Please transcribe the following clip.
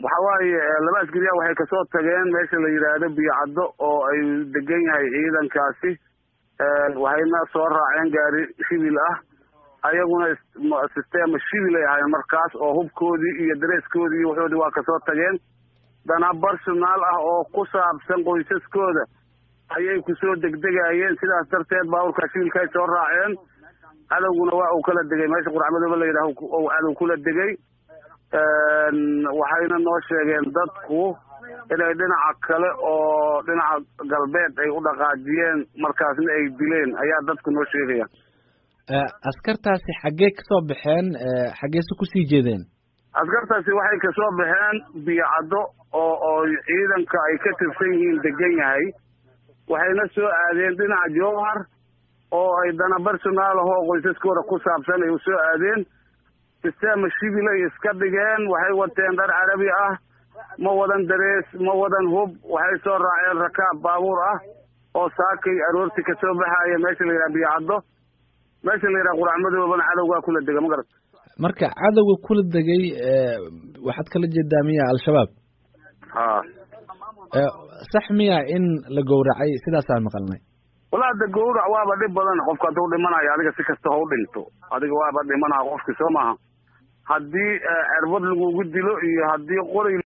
waxa waaye laba askariya waxay kasoo tageen meesha la yidhaahdo biyocaddo oo ay degan yahay ciidankaasi waxayna soo raaceen gaari shibil ah ayaguna sistema shibil ay ahaayeen markaas oo hubkoodii iyo dareeskoodii iyo waxoodii waa kasoo tageen dana personaal ah oo ku saabsan qoysaskooda ayay kusoo degdegayeen sidaas darteed baaburkaa shibilka ay soo raaceen cadowguna waa uu kala degay meesha quracmadooba la yidhaah ou cadow kula degay waxayna noo sheegeen dadku inay dhinaca kale oo dhinaca galbeed ay u dhaqaajiyeen markaasna ay dileen ayaa dadku noo sheegaya askartaasi xaggee kasoo baxeen xaggeese kusii jeedeen askartaasi waxay kasoo baxeen biyocaddo oo oo ciidanka ay ka tirsan yihiin degan yahay waxayna soo aadeen dhinaca jowhar oo ay dana personaal ahoo qoysaskooda ku saabsan ay usoo aadeen sistema shibil ay iska dhigeen waxay wateen dhar carabi ah ma wadan darees ma wadan hub waxay soo raaceen rakaab baabuur ah oo saakay aroorti kasoo baxaya meesha la yidhaha biyocaddo meesha la yidhaha quracmadoobana cadowgaa kula dega ma garat marka cadowga kula degay waxaad kala jeedaa miya al-shabaab ha sax miya in la gowracay sidaasaan maqalnay wala ada gawrac waaba dhib badan qofka hadduu dhimanayo adiga si kasta ha u dhinto adiga waaba dhimanaa qofki soo maaha haddii cerbad lagugu dilo iyo haddii qori